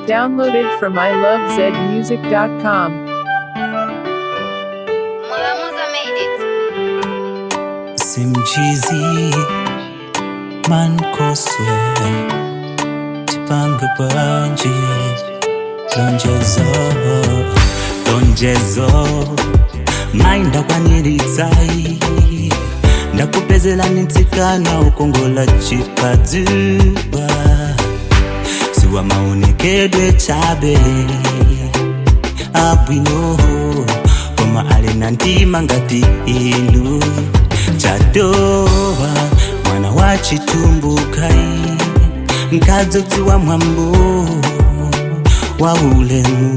Downloaded from ilovezmusic.com. Mulamuza made it. simchizi mankoswe tipange bwanji lonjezo lonjezo mai ndakwaniritsayi ndakupezela nitsikana ukongola chipadzuwa siwa maonekedwe chabe abwino koma ali na ndima ngati inu chatowa mwana wa chitumbukai nkadzodziwa mwambo wa ulemu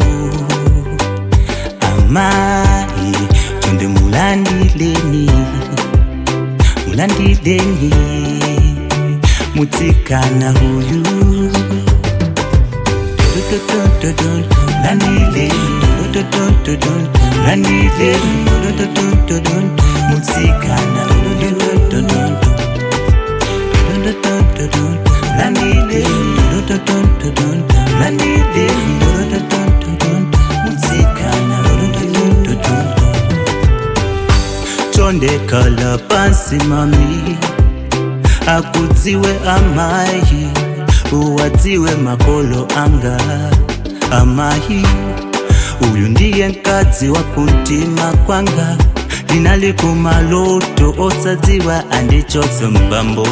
amayi chonde mulandileni mulandileni mutsikana uyu mutsikana chondekala pansi mami akudziwe amayi uwadziwe makolo anga amayi uyu ndiye mkadzi wa kuntima kwanga linali kumaloto osadziwa andichotse mbambo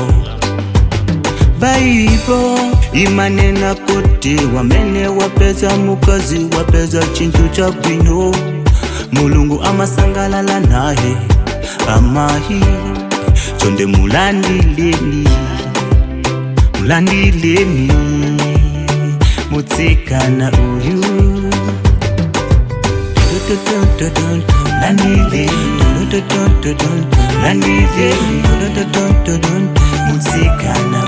baibo imanena kuti wamene wapeza mukazi wapeza chinthu cha bwino mulungu amasangalala naye amayi chonde mulandileni mulandileni mutsikana uyu mutsikana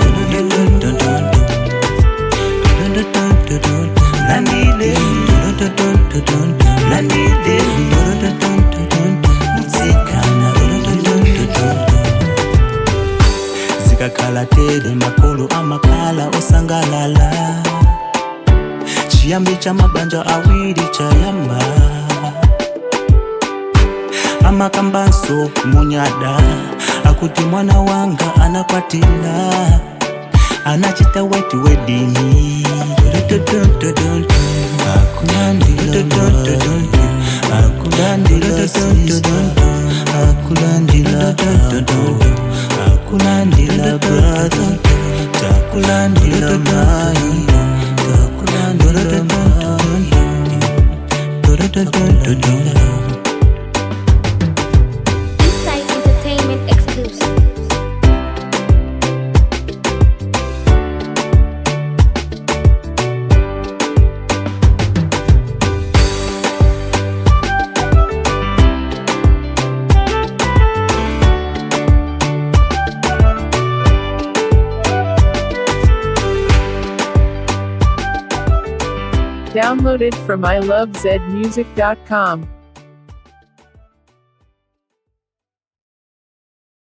zikakhala tere makolo amakhala osangalala chiyambi cha mabanja awiri chayamba amakambanso munyada akuti mwana wanga anakwatira anachita weti wedini akulandila akulandila akulandila brother takulandila mai takulandila mai Insight Entertainment exclusive. Downloaded from ilovezmusic.com.